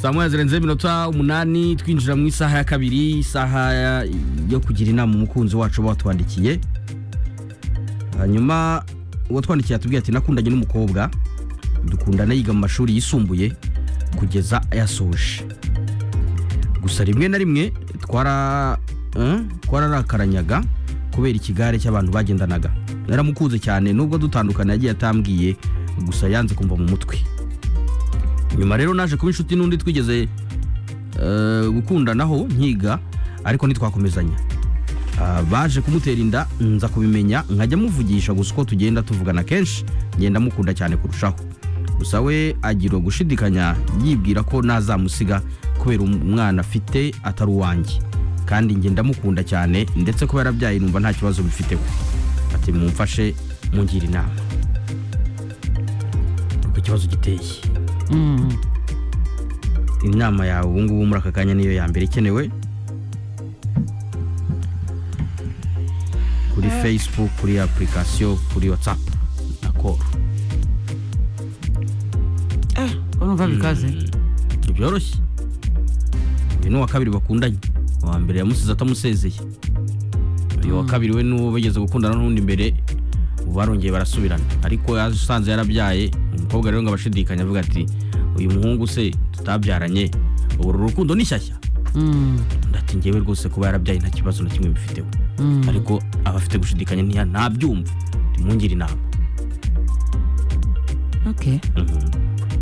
saa moya zirenze iminota umunani twinjira mu isaha ya kabiri isaha ya- yo kugira inama umukunzi wacu batwandikiye hanyuma uwatwandikiye atubwira ati nakundanye n'umukobwa dukundana yiga mu mashuri yisumbuye kugeza ayasoje gusa rimwe na rimwe twara eh, twararakaranyaga kubera ikigare cy'abantu bagendanaga naramukunze cyane nubwo dutandukana yagiye atambwiye gusa yanze kumva mu mutwe nyuma rero naje kuba inshuti n'undi twigeze eh, gukundanaho nkiga ariko ntitwakomezanya Ah, baje kumutera inda nza kubimenya nkajya muvugisha gusa uko tugenda tuvugana kenshi ngenda mukunda cyane kurushaho gusa we agira gushidikanya yibwira ko nazamusiga kubera umwana afite atari uwanjye kandi njye ndamukunda cyane ndetse kuba yarabyaye numva nta kibazo bifiteho ati mumfashe mungire inama uko ikibazo giteye inama yawe ubu ngubu muri aka kanya niyo ya mbere ikenewe kuri facebook kuri application kuri whatsapp na call Eh, urumva bikaze ntibyoroshye uyu ni uwa kabiri bakundanye uwa mbere yamusize atamusezeye uyu wa kabiri we n'uwo bageze gukundana n'undi mbere ubu barongeye barasubirana ariko yasanze yarabyaye umukobwa rero ngo abashidikanya avuga ati uyu muhungu se tutabyaranye ubu uru rukundo ni shyashya Mm, ndati njyewe rwose kuba yarabyaye nta kibazo na kimwe bifiteho mm. ariko aba afite gushidikanya ntiya ntabyumva tumungire inama okay Mhm.